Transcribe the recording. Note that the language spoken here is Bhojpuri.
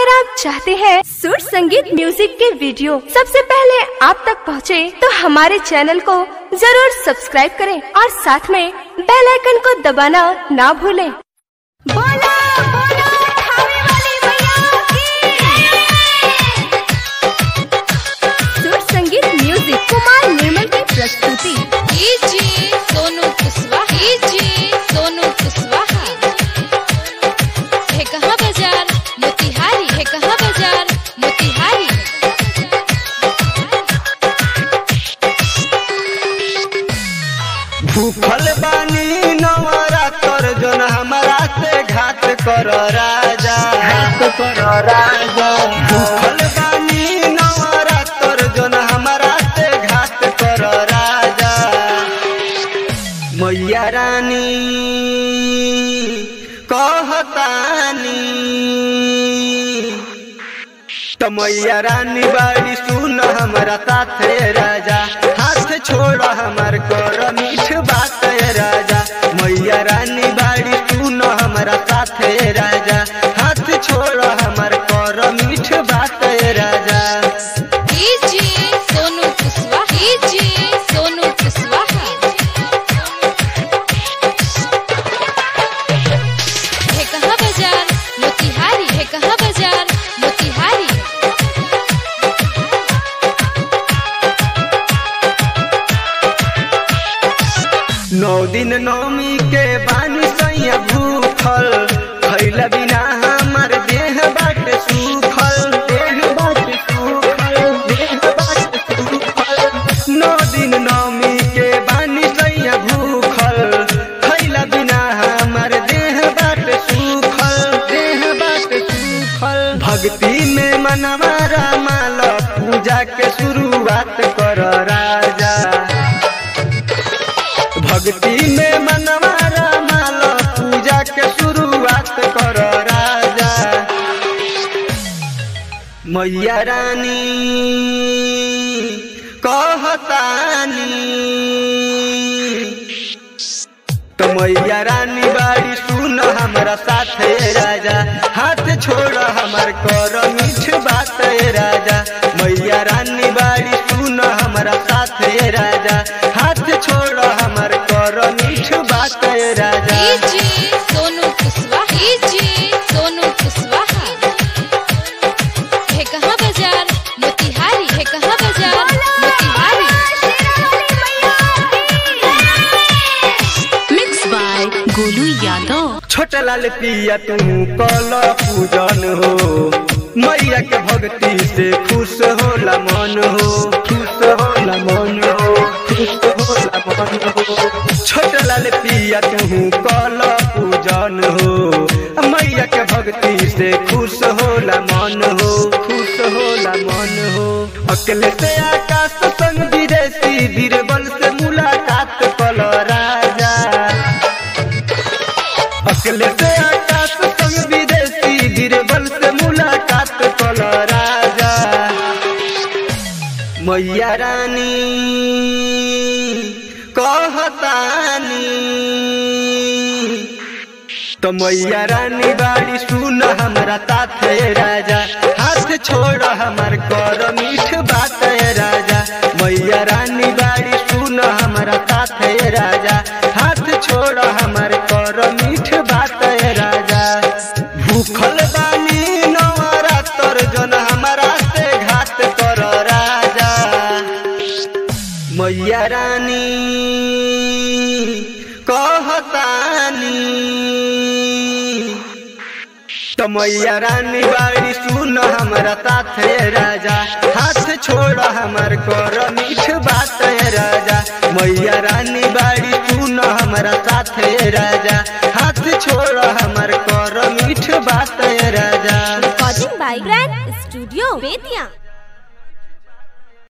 अगर आप चाहते हैं सुर संगीत म्यूजिक के वीडियो सबसे पहले आप तक पहुंचे, तो हमारे चैनल को जरूर सब्सक्राइब करें और साथ में बेल आइकन को दबाना ना भूलें। बोला बोला खाने वाली मैया की सुर संगीत म्यूजिक कुमार निर्मल की प्रस्तुति डीजे सोनू कुशवाहा डीजे सोनू कुशवाहा है कहाँ बाजार मोतिहारी है कहाँ बाजार मोतिहारी भूखल बानी नवरा तर जन हमारा से घात कर राजा घात कर राजा भूखल बानी नवरा तर जन हमारा से घात कर राजा मैया रानी कहतानी तो मैया रानी बाड़ी सुन हमारा साथे राजा हाथ छोड़ हमार कर मीठ बात है राजा मैया रानी बाड़ी सुन हमारा साथे राजा हाथ छोड़ हमार कर मीठ बात है राजा डीजे सोनू कुशवाहा डीजे सोनू कुशवाहा है कहाँ बाजार मोतिहारी है कहाँ बाजार मोतिहारी नौ दिन नौमी के बानी सैया भूखल खैला बिना हमार देह बाट सूखल देह बाट सूखल देह बाट सूखल नौ दिन नौमी के बानी सैया भूखल खैला बिना हमार देह बाट सूखल देह बाट सूखल भक्ति में मनवा रामाल पूजा के शुरुआत कर राजा भक्ति में मनवा रामाल पूजा के शुरुआत कर राजा मैया रानी कहतानी तो मैया रानी बाड़ी सुन हमारा साथे राजा हाथ छोड़ हमार कर मीठ बात है राजा मैया रानी बाड़ी सुन हमारा साथे राजा हाथ छोड़ हमार कर मीठ बात है राजा डीजे सोनू कुशवाहा डीजे सोनू कुशवाहा है कहाँ बाजार मोतिहारी है कहाँ बाजार मोतिहारी मिक्स बाय गोलू यादव छोटा लाल पिया तू कल पूजन हो मैया के भक्ति से खुश होला मन हो खुश होला मन हो खुश होला मन हो छोटा लाल पिया तू कल पूजन हो मैया के भक्ति से खुश होला मन हो खुश होला मन हो अकेले से आकाश संग विदेशी बीरबल से मुलाकात कल राजा अकेले से आकाश संग विदेशी बीरबल से मुलाकात कल राजा मैया रानी कहतानी तो मैया रानी बाड़ी सुन हमारा साथे राजा हाथ छोड़ हमार कर मीठ बात है राजा मैया रानी बाड़ी सुन हमारा साथे राजा हाथ छोड़ हमार कर मीठ बात है राजा भूखल बानी नवरा तर जन हमारा से घात कर राजा मैया रानी कहतानी तो मैया रानी बाड़ी सुन हमारा साथे राजा हाथ छोड़ हमार कर मीठ बात है राजा मैया रानी बाड़ी सुन हमारा साथे राजा हाथ छोड़ हमार कर मीठ बात है राजा recording by grand studio Bettiah